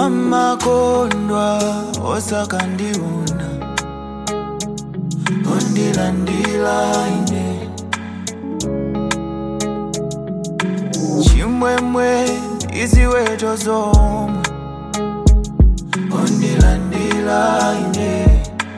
amakondwa osakandiona ondilandila ine chimwemwe iziweto zomwe ondilandila ine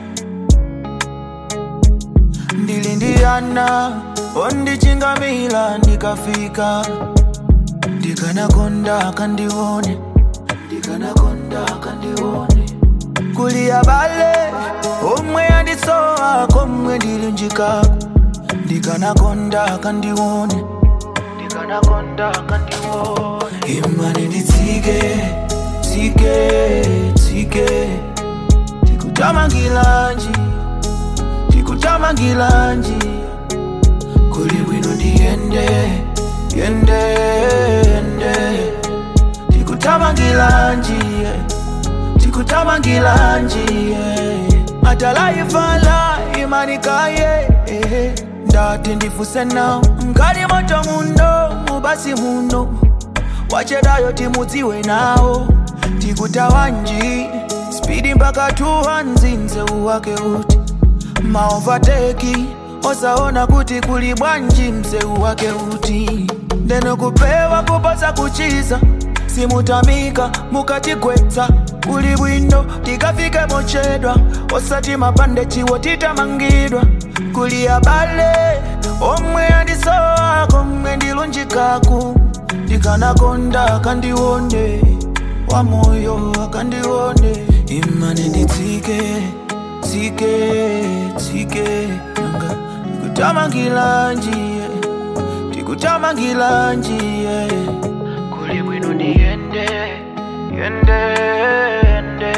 ndili ndi ana ondichingamila ndikafika ndikanakonda kandione ndikanakonda kandione kuli abale omwe andisowa komwe ndili njikako ndikanakonda kandione ndikanakonda kandione imani nditsike tsike tsike tikutamangilanji tikutamangilanji kuli bwino ndiyende yende yende tikutamangilanji tikutamangilanji atalaifala imanikaye ndati ndifuse nawo mkali moto muno mubasi muno wachedayo timudziwe nawo tikutawanji spidi mpaka tuwa nzinze uwake uti maovateki osaona kuti kuli bwanji mzeu wake uti ndeno kupewa kuposa kuchiza simutamika mukatigwetsa kuli bwino tikafike mochedwa osati mapande chiwo titamangidwa kuli abale omwe andisowa komwe ndilunjikaku ndikanakonda akandione wamoyo akandione imane nditsike tsike tsike nanga tikutamangilanjiye tikutamangilanjiye kuli bwino ndiyende yende yende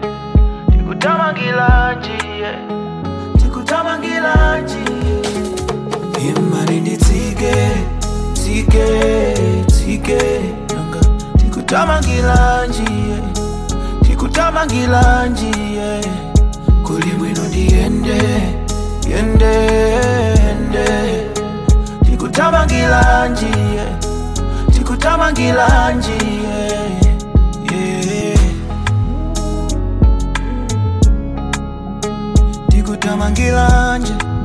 tikutamangilanjiye tikutamangilanjiye imani nditsike tsike tsike nanga tikutamangilanjiye tikutamangilanjiye kuli bwino ndiyende yende yende tikutamangilanjiye tikutamangilanjiye yeah. tikutamangilanje